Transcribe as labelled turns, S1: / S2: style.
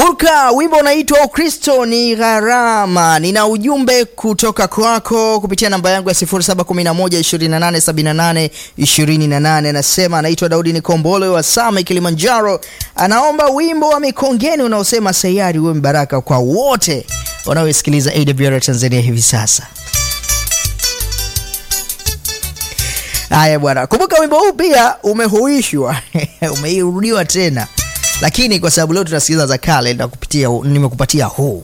S1: Burka, wimbo unaitwa Ukristo ni gharama. Nina ujumbe kutoka kwako kupitia namba yangu ya 0711287828. Anasema anaitwa Daudi Nikombole wa Same, Kilimanjaro. Anaomba wimbo wa Mikongeni unaosema sayari uwe mbaraka kwa wote wanaosikiliza AWR Tanzania hivi sasa. Haya bwana, kumbuka wimbo huu pia umehuishwa umeirudiwa tena lakini kwa sababu leo tunasikiliza za kale, nimekupatia huu.